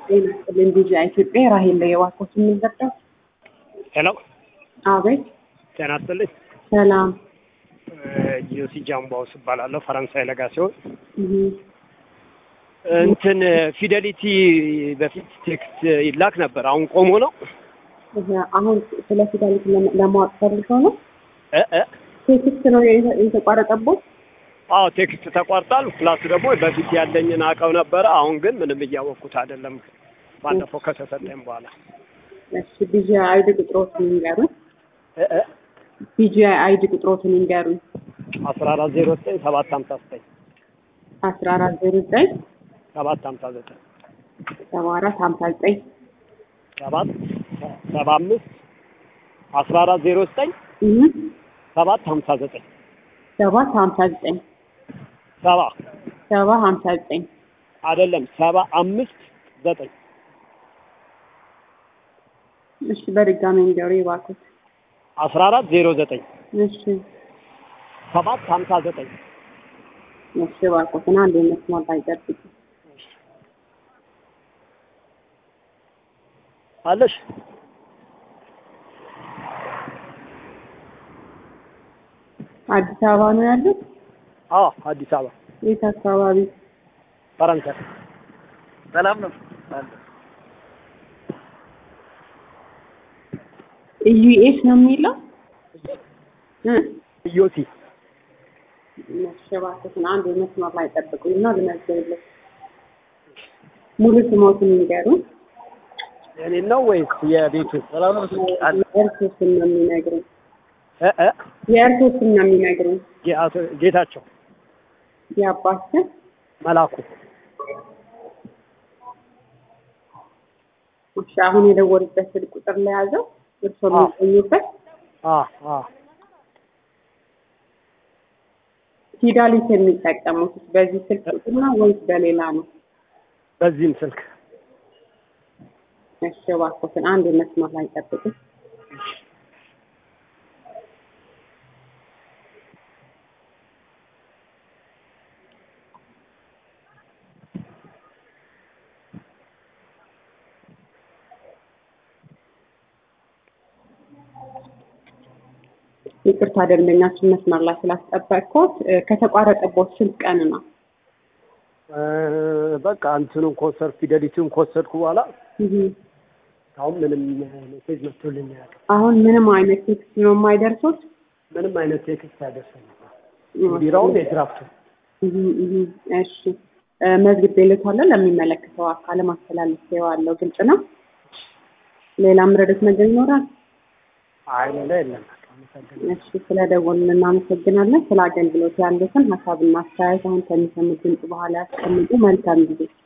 ጤና ይስጥልኝ ዲጂ ኢትዮጵያ ራሄል ላይ የዋኮት የምንዘርጠው ሄሎ አቤት ጤና ይስጥልኝ። ሰላም ዮሲ ጃምባውስ እባላለሁ። ፈረንሳይ ለጋ ሲሆን እህ፣ እንትን ፊደሊቲ በፊት ቴክስት ይላክ ነበር። አሁን ቆሞ ነው እህ፣ አሁን ስለ ፊደሊቲ ለማ- ለማወቅ ፈልገው ነው እ እ ቴክስት ነው የተ- የተቋረጠቦት አዎ ቴክስት ተቋርጧል። ፕላስ ደግሞ በፊት ያለኝን አውቀው ነበረ። አሁን ግን ምንም እያወቅኩት አይደለም። ባለፈው ከተሰጠኝ በኋላ እሺ ቢጂ አይዲ ቁጥሮትን ይንገሩኝ እ እ ቢጂ አይዲ ቁጥሮትን ይንገሩኝ አስራ አራት ዜሮ ዘጠኝ ሰባት ሀምሳ ዘጠኝ አስራ አራት ዜሮ ዘጠኝ ሰባት ሀምሳ ዘጠኝ ሰባ አራት ሀምሳ ዘጠኝ ሰባት ሰባ አምስት አስራ አራት ዜሮ ዘጠኝ እህ፣ ሰባት ሀምሳ ዘጠኝ ሰባት ሀምሳ ዘጠኝ ሰባ ሰባ ሀምሳ ዘጠኝ አይደለም ሰባ አምስት ዘጠኝ እሺ በድጋሚ እንዲያሩ ይባኩት አስራ አራት ዜሮ ዘጠኝ እሺ ሰባት ሀምሳ ዘጠኝ እሺ ባኩትን አንድ መስማት ላይ ጠብቂ አለሽ አዲስ አበባ ነው ያሉት አዎ አዲስ አበባ የት አካባቢ ፈረንሳይ ሰላም ነው ኢዩኤስ ነው የሚለው እ ዮሲ መሸባከትን አንድ መስመር ላይ ጠብቁኝና ልመዝግብልህ። ሙሉ ስሞትን ይንገሩ። የኔ ነው ወይስ የቤቱ ሰላም ነው የእርሶ ስም ነው የሚነግሩኝ። እ እ የእርሶ ስም ነው የሚነግሩኝ። ጌአቶ- ጌታቸው የአባት ስም መላኩ እሺ፣ አሁን የደወሉበት ስልክ ቁጥር ለያዘው እርሶ አዎ። የሚገኙበት አ አ ፊዳሊት የሚጠቀሙት በዚህ ስልክ ቁጥር ነው ወይስ በሌላ ነው? በዚህም ስልክ እሺ፣ እባክዎትን አንድ መስመር ላይ ጠብቁ። ይቅርታ ደንበኛችን መስመር ላይ ስላስጠበቅኩት እ፣ ከተቋረጠቦት ስንት ቀን ነው? እ፣ በቃ እንትኑን ኮንሰርት ፊደሊቲውን ከወሰድኩ በኋላ እህ፣ አሁን ምንም ሜሴጅ መጥቶልኝ አያውቅም። አሁን ምንም አይነት ቴክስት ነው የማይደርሱት? ምንም አይነት ቴክስት አይደርሰኝም። ቢራውን የድራፍቱ እህ፣ እህ፣ እሺ እ፣ መዝግቤልዎታለሁ። ለሚመለከተው አካል ማስተላለፊያዋለሁ። ግልጽ ነው። ሌላ ምረዱት ነገር ይኖራል? አይ ሌላ የለም። በቃ አመሰግናለሁ። እሺ ስለደወልን እናመሰግናለን። ስለ አገልግሎት ያሉትን ሀሳብና አስተያየት አሁን ከሚሰሙት ድምጽ በኋላ ያስቀምጡ። መልካም ጊዜ